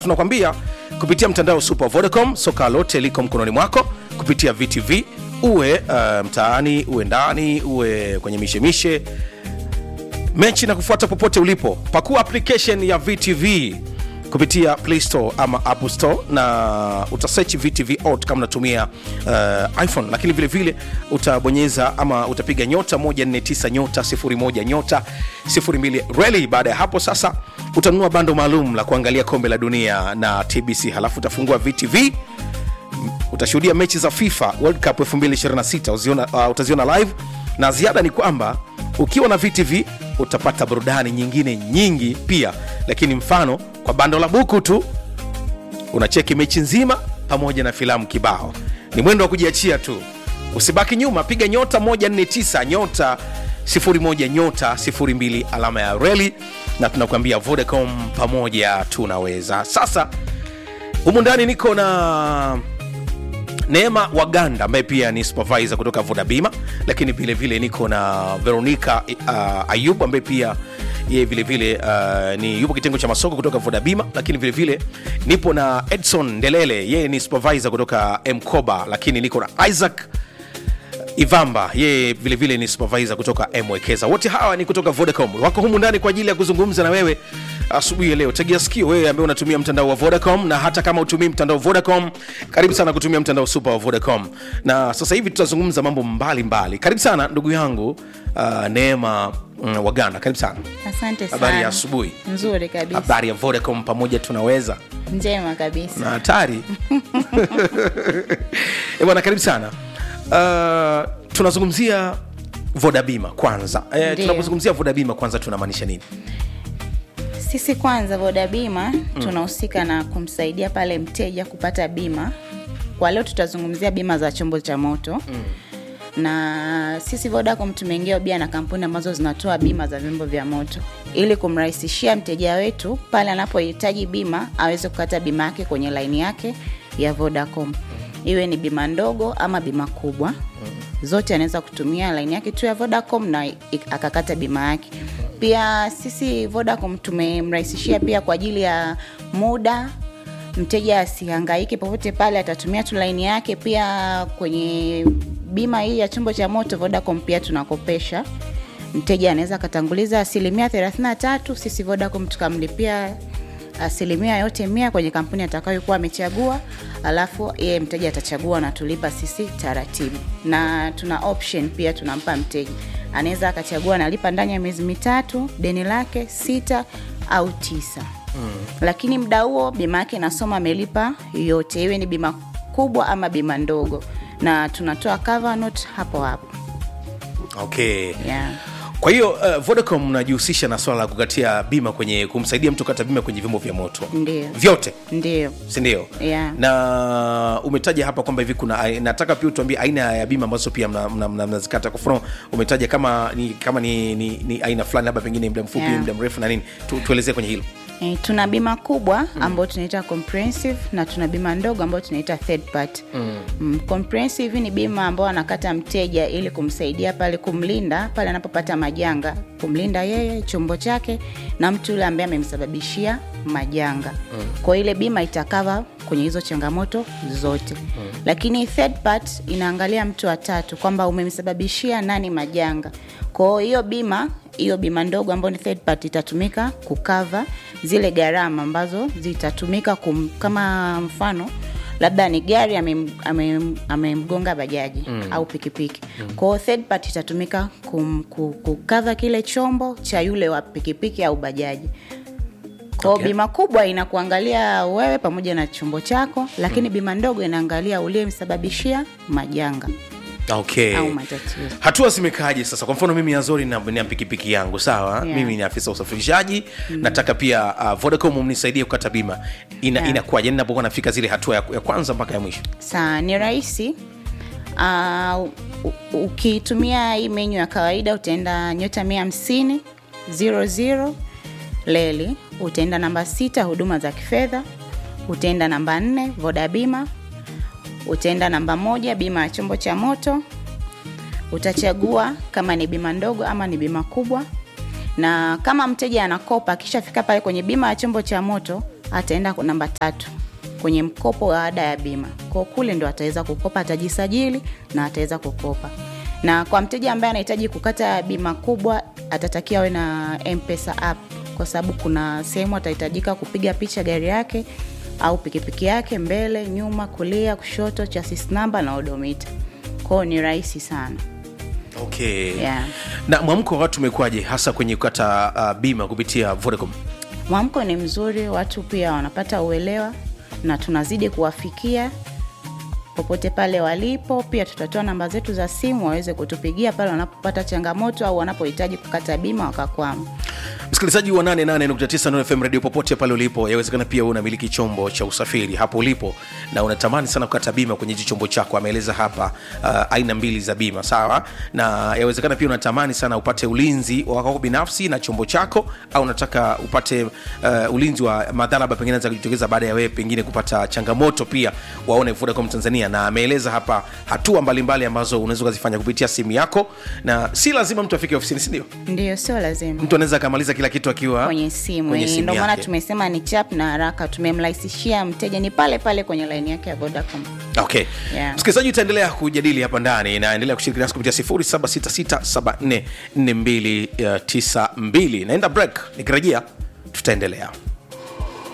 tunakwambia kupitia mtandao super vodacom soka lote liko mkononi mwako kupitia vtv uwe uh, mtaani uwe ndani uwe kwenye mishemishe mechi na kufuata popote ulipo pakua application ya vtv kupitia play store ama apple store na utasechi vtv out kama unatumia uh, iphone lakini vile vile utabonyeza ama utapiga nyota 149 nyota 01 nyota 02 reli baada ya hapo sasa utanunua bando maalum la kuangalia kombe la dunia na tbc halafu utafungua vtv utashuhudia mechi za fifa world cup 2026 uziona, uh, utaziona live na ziada ni kwamba ukiwa na vtv utapata burudani nyingine nyingi pia lakini mfano kwa bando la buku tu unacheki mechi nzima pamoja na filamu kibao ni mwendo wa kujiachia tu usibaki nyuma piga nyota 149 nyota 01 nyota 02 alama ya reli na tunakuambia vodacom pamoja tunaweza sasa humu ndani niko na neema waganda ambaye pia ni supervisor kutoka vodabima lakini vile vile niko na veronica uh, ayub ambaye pia yeye vile vile uh, ni yupo kitengo cha masoko kutoka vodabima lakini vile vile nipo na edson ndelele yeye ni supervisor kutoka mkoba lakini niko na isaac ivamba yeye vile vile ni supervisor kutoka mwekeza wote hawa ni kutoka vodacom wako humu ndani kwa ajili ya kuzungumza na wewe asubuhi ya leo tegea sikio wewe ambaye unatumia mtandao wa vodacom na hata kama utumii mtandao wa vodacom karibu sana kutumia mtandao super wa vodacom na sasa hivi tutazungumza mambo mbalimbali mbali. karibu sana ndugu yangu uh, neema mm, waganda karibu sana Asante sana. habari ya asubuhi Nzuri kabisa. habari ya vodacom pamoja tunaweza Njema kabisa. na hatari Eh, bwana karibu sana uh, tunazungumzia vodabima kwanza eh, Ndiyo. tunapozungumzia vodabima kwanza tunamaanisha nini Sisi kwanza Voda Bima tunahusika na kumsaidia pale mteja kupata bima. Kwa leo tutazungumzia bima za chombo cha moto. Na sisi Vodacom tumeingia ubia na kampuni ambazo zinatoa bima za vyombo vya moto ili kumrahisishia mteja wetu pale anapohitaji bima aweze kukata bima yake kwenye laini yake ya Vodacom, iwe ni bima ndogo ama bima kubwa zote anaweza kutumia laini yake tu ya Vodacom na i- akakata bima yake. Pia sisi Vodacom tumemrahisishia pia kwa ajili ya muda, mteja asihangaike popote pale, atatumia tu laini yake. Pia kwenye bima hii ya chombo cha moto Vodacom pia tunakopesha mteja anaweza akatanguliza asilimia 33, sisi Vodacom tukamlipia asilimia yote mia kwenye kampuni atakayokuwa amechagua, alafu yeye mteja atachagua na tulipa sisi taratibu, na tuna option pia tunampa mteja, anaweza akachagua analipa ndani ya miezi mitatu deni lake sita au tisa mm. Lakini muda huo bima yake inasoma amelipa yote, iwe ni bima kubwa ama bima ndogo, na tunatoa cover note hapo hapo okay yeah. kwa hiyo uh, vodacom mnajihusisha na swala la kukatia bima kwenye kumsaidia mtu kata bima kwenye vyombo vya moto Ndio. vyote Ndio. sindio Yeah. na umetaja hapa kwamba hivi kuna ai- nataka pia utuambie aina ya bima ambazo pia mnazikata mna, mna, mnazikata. kwa mfano umetaja kama ni kama ni, ni, ni aina fulani labda pengine muda mfupi Yeah. muda mrefu na nini tu, tuelezee kwenye hilo E, tuna bima kubwa ambayo tunaita comprehensive na tuna bima ndogo ambayo tunaita third party. Mm. Mm, comprehensive ni bima ambayo anakata mteja ili kumsaidia pale kumlinda pale anapopata majanga, kumlinda yeye, chombo chake na mtu yule ambaye amemsababishia majanga. Mm. Kwa ile bima itakava kwenye hizo changamoto zote. Mm. Lakini third part inaangalia mtu wa tatu kwamba umemsababishia nani majanga. Kwa hiyo bima hiyo bima ndogo ambayo ni third party itatumika kukava zile gharama ambazo zitatumika kum, kama mfano labda ni gari amemgonga ame, amemgonga bajaji mm. au pikipiki mm. kwao third party itatumika kum, ku- kukava kile chombo cha yule wa pikipiki au bajaji kwao Okay. bima kubwa inakuangalia wewe pamoja na chombo chako lakini mm. bima ndogo inaangalia uliyemsababishia majanga okay au matatizo hatua zimekaaje sasa kwa mfano mimi azori na, na pikipiki yangu sawa Yeah. mimi ni afisa usafirishaji mm. nataka pia uh, vodacom mnisaidie kukata bima Ina, Yeah. inakuwaje yani napokuwa nafika zile hatua ya, ya kwanza mpaka ya mwisho saa ni rahisi uh, u- ukitumia hii menyu ya kawaida utaenda nyota mia hamsini zero zero leli utaenda namba sita huduma za kifedha utaenda namba nne voda bima utaenda namba moja bima ya chombo cha moto utachagua kama ni bima ndogo ama ni bima kubwa na kama mteja anakopa akishafika pale kwenye bima ya chombo cha moto ataenda ku- namba tatu kwenye mkopo wa ada ya bima kwa kule ndo ataweza kukopa atajisajili na ataweza kukopa na kwa mteja ambaye anahitaji kukata bima kubwa atatakiwa awe na mpesa app kwa sababu kuna sehemu atahitajika kupiga picha gari yake au pikipiki yake mbele nyuma kulia kushoto chassis namba na odomita kwao ni rahisi sana okay Yeah. na mwamko wa watu umekuwaje hasa kwenye kukata uh, bima kupitia vodacom mwamko ni mzuri watu pia wanapata uelewa na tunazidi kuwafikia popote pale walipo pia tutatoa namba zetu za simu waweze kutupigia pale wanapopata changamoto au wanapohitaji kukata bima wakakwama msikilizaji wa 88.9 Nuru fm radio popote pale ulipo yawezekana pia wewe unamiliki chombo cha usafiri hapo ulipo na unatamani sana kukata bima kwenye hichi chombo chako ameeleza hapa uh, aina mbili za bima sawa na yawezekana pia unatamani sana upate ulinzi wa kwako binafsi na chombo chako au unataka upate uh, ulinzi wa madhara labda pengine za kujitokeza baada ya wewe pengine kupata changamoto pia waone vodacom tanzania na ameeleza hapa hatua mbalimbali ambazo unaweza ukazifanya kupitia simu yako na si lazima mtu afike ofisini sindio ndio sio lazima mtu anaweza akamaliza kila kitu akiwa kwenye simu kwenye Eh, simu ndio maana yake. tumesema ni chap na haraka tumemrahisishia mteja ni pale pale kwenye laini yake ya vodacom okay Yeah. msikilizaji utaendelea kujadili hapa ndani na endelea kushiriki nasi kupitia 0766744292 naenda break nikirejea tutaendelea